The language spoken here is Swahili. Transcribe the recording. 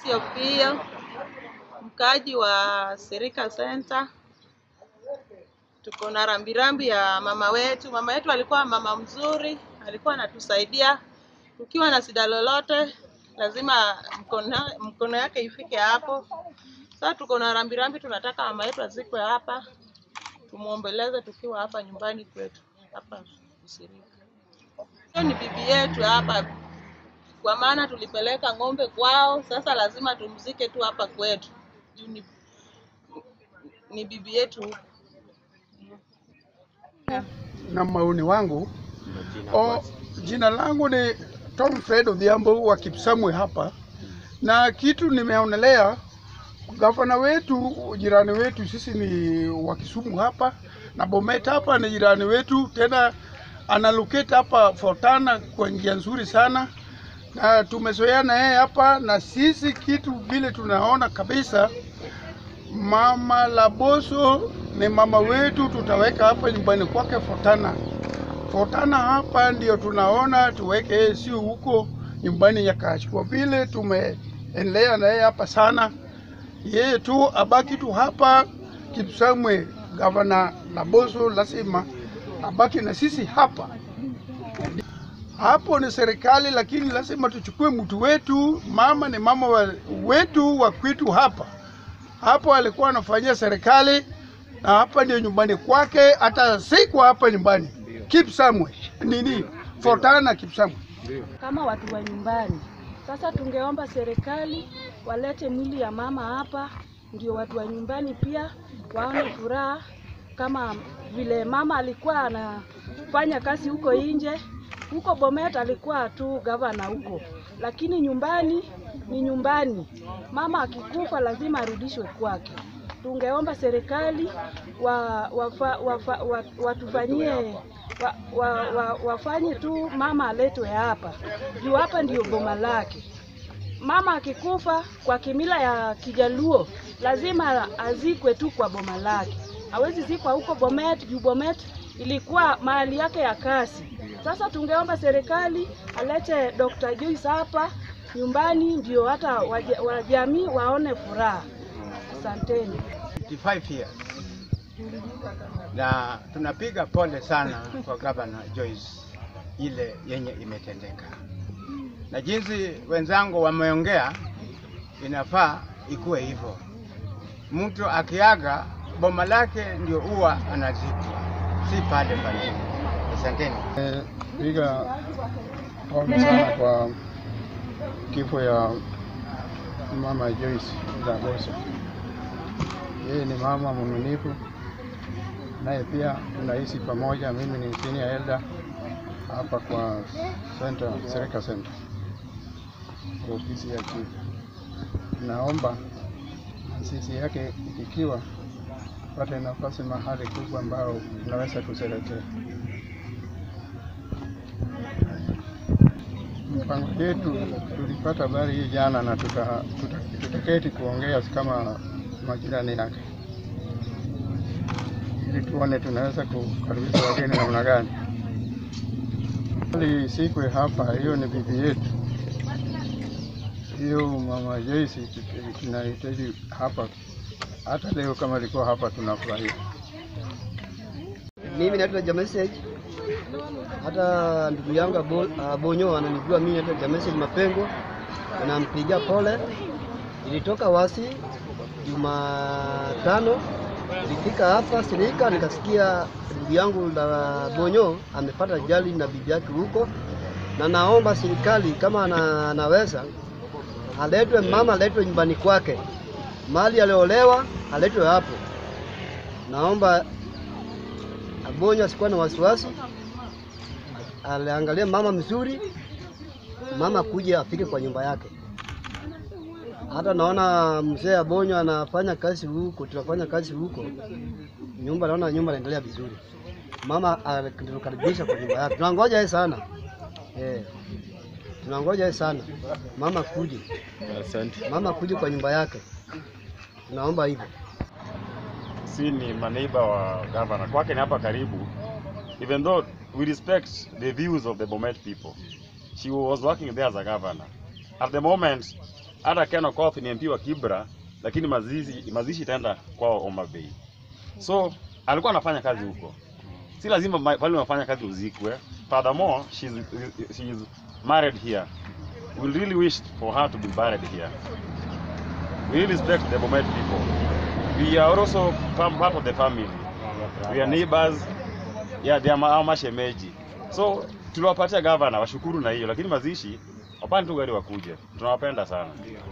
Sio mkaaji wa Serika Center. Tuko na rambirambi ya mama wetu. Mama wetu alikuwa mama mzuri, alikuwa anatusaidia ukiwa na shida lolote, lazima mkono, mkono yake ifike hapo. Sasa tuko na rambirambi, tunataka mama yetu azikwe hapa, tumuombeleze tukiwa hapa nyumbani kwetu hapa Serika. Hiyo ni bibi yetu hapa, kwa maana tulipeleka ng'ombe kwao, sasa lazima tumzike tu hapa kwetu juu ni, ni bibi yetu huku. na maoni wangu o, jina langu ni Tom Fred Odhiambo wa Kipsamwe hapa, na kitu nimeonelea gavana wetu, jirani wetu, sisi ni wa Kisumu hapa na Bomet hapa ni jirani wetu, tena analokate hapa Fortana kwa njia nzuri sana, na tumezoeana yeye hapa, na sisi kitu vile tunaona kabisa Mama Laboso ni mama wetu, tutaweka hapa nyumbani kwake Fortana. Fortana hapa ndio tunaona tuweke yeye, sio huko nyumbani ya Kashi, kwa vile tumeendelea na yeye hapa sana. Yeye tu abaki tu hapa Kipsamwe. Gavana Laboso lazima abaki na sisi hapa. Hapo ni serikali, lakini lazima tuchukue mtu wetu. Mama ni mama wa, wetu wa kwetu hapa hapo alikuwa anafanyia serikali na hapa ndio nyumbani kwake, hata siku hapa nyumbani Kipsamwe nini Fortana Kipsamwe. kama watu wa nyumbani. Sasa tungeomba serikali walete mwili ya mama hapa, ndio watu wa nyumbani pia waone furaha, kama vile mama alikuwa anafanya kazi huko nje. Huko Bomet alikuwa tu gavana huko, lakini nyumbani ni nyumbani. Mama akikufa lazima arudishwe kwake. Tungeomba serikali wa, wafa, wafa, wa, watufanyie wa, wa, wa, wafanye tu mama aletwe hapa juu hapa ndio boma lake. Mama akikufa kwa kimila ya Kijaluo lazima azikwe tu kwa boma lake, hawezi zikwa huko Bomet juu Bomet ilikuwa mahali yake ya kazi. Sasa tungeomba serikali alete Dr. Joyce hapa nyumbani, ndio hata waja- wajamii waone furaha. Asanteni. 55 years na tunapiga pole sana kwa Governor Joyce ile yenye imetendeka, na jinsi wenzangu wameongea, inafaa ikuwe hivyo. Mtu akiaga boma lake ndio huwa anazikwa, si pale pale. Asanteni. Piga pole sana kwa kifo ya mama Joyce Laboso. Yeye ni mama mwaminifu, naye pia tunaishi pamoja. Mimi ni senior elder hapa kwa center, Serika Center, kwa ofisi ya chief. Naomba sisi yake ikiwa pate nafasi mahali kubwa ambao tunaweza kusherekea. Mpango yetu tulipata habari hii jana na tuta- tuta- tutaketi kuongea kama majirani yake, ili tuone tunaweza kukaribisha wageni namna gani. Hali sikwe hapa, hiyo ni bibi yetu, hiyo mama Joyce tunahitaji hapa. Hata leo kama alikuwa hapa tunafurahia. Mimi naitwa Jamesage. Hata ndugu yangu Abo- Abonyo ananijua mimi naitwa Jamesage Mapengo, nampigia pole. Nilitoka Wasi Jumatano, nilifika hapa Sirika nikasikia ndugu yangu la Bonyo amepata ajali na bibi yake huko, na naomba serikali kama ana, anaweza aletwe mama aletwe nyumbani kwake, mali aliolewa aletwe hapo. Naomba Abonyo asikuwa na wasiwasi, aliangalia mama mzuri, mama kuja afike kwa nyumba yake. Hata naona mzee Abonyo anafanya kazi huko, tunafanya kazi huko, nyumba naona nyumba inaendelea vizuri. Mama alitukaribisha kwa nyumba yake, tunangoja yeye sana eh, tunangoja yeye sana mama kuje, Asante. mama kuje kwa nyumba yake, tunaomba hivyo. Si ni maneighbor wa governor. Kwake ni hapa karibu. Even though we respect the views of the Bomet people. She was working there as a governor. At the moment, hata Ken Okoth ni MP wa Kibra, lakini mazishi mazishi itaenda kwao Homa Bay. So alikuwa anafanya kazi huko, si lazima ma- pale unafanya kazi uzikwe. Furthermore, she's, she is married here. We really wish for her to be buried here. We respect the Bomet people. We are also fam- part of the family. We are neighbors. Yeah, they are ma- our mashemeji. So tuliwapatia gavana washukuru na hiyo, lakini mazishi wapande tu gari wakuje. Tunawapenda sana.